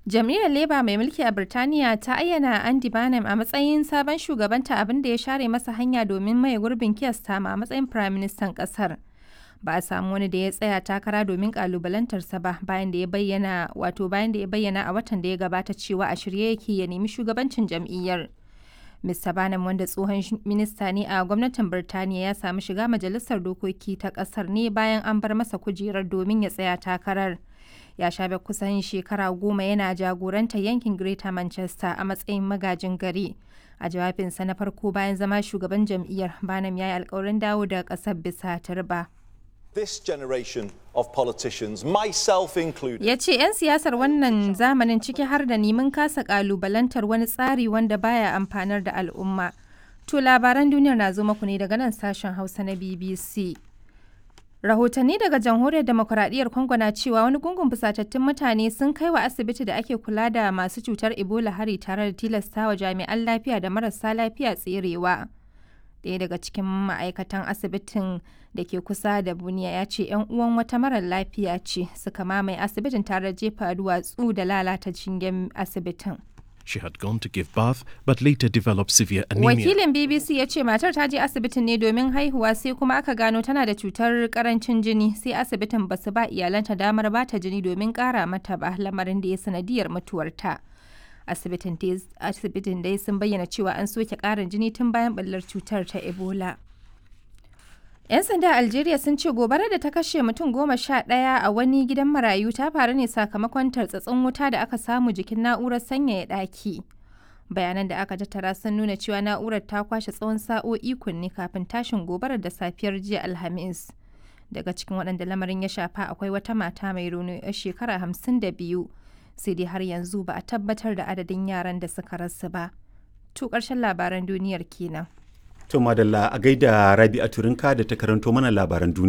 Jam'iyyar Labour mai mulki a Birtaniya ta ayyana Andy Burnham a matsayin sabon shugabanta abin da ya share masa hanya domin maye gurbin Keir Starmer a matsayin Firaministan ƙasar. Ba a samu wani da ya tsaya takara domin kalubalantarsa ba bayan da ya bayyana wato bayan da ya bayyana a watan da ya gabata cewa a shirye yake ya nemi shugabancin jam'iyyar. Mr. Barnum wanda tsohon minista ne a gwamnatin Birtaniya ya samu shiga majalisar dokoki ta kasar ne bayan an bar masa kujerar domin ya tsaya takarar. Ya shafe kusan shekara goma yana jagorantar yankin Greater Manchester a matsayin magajin gari. A jawabinsa na farko bayan zama shugaban jam'iyyar, Barnum ya yi alkawarin dawo da kasar bisa turba. This generation of politicians, myself included. Ya ce 'yan siyasar wannan zamanin ciki har da neman kasa kalubalantar wani tsari wanda baya amfanar da al'umma. To labaran duniyar na zo muku ne daga nan sashen Hausa na BBC. Rahotanni daga jamhuriyar demokuraɗiyyar Congo na cewa wani gungun fusatattun mutane sun kai wa asibiti da ake kula da masu cutar Ebola hari tare da tilastawa jami'an lafiya da marasa lafiya tserewa. Ɗaya daga cikin ma'aikatan asibitin da ke kusa da Buniya ya ce 'yan uwan wata marar lafiya ce suka mamaye asibitin tare da jefa duwatsu da lalata shingen asibitin. She had gone to give birth but later developed severe anemia. Wakilin BBC ya ce matar ta je asibitin ne domin haihuwa sai kuma aka gano tana da cutar karancin jini sai asibitin basu ba iyalanta damar bata jini domin kara mata ba lamarin da ya sanadiyar mutuwarta. Asibitin dai sun bayyana cewa an soke karin jini tun bayan ɓallar cutar ta Ebola. 'Yan sanda a Algeria sun ce gobarar da ta kashe mutum goma sha ɗaya a wani gidan marayu ta faru ne sakamakon tartsatsin wuta da aka samu jikin na'urar sanyaya ɗaki. Bayanan da aka tattara sun nuna cewa na'urar ta kwashe tsawon sa'o'i kunne kafin tashin gobarar da safiyar jiya Alhamis. Daga cikin waɗanda lamarin ya shafa akwai wata mata mai rauni 'yar shekara hamsin da biyu. Sai dai har yanzu ba a tabbatar da adadin yaran da suka rasu ba. To ƙarshen labaran duniyar kenan. To madalla a gaida Rabi a Turinka da ta karanto mana labaran duniya.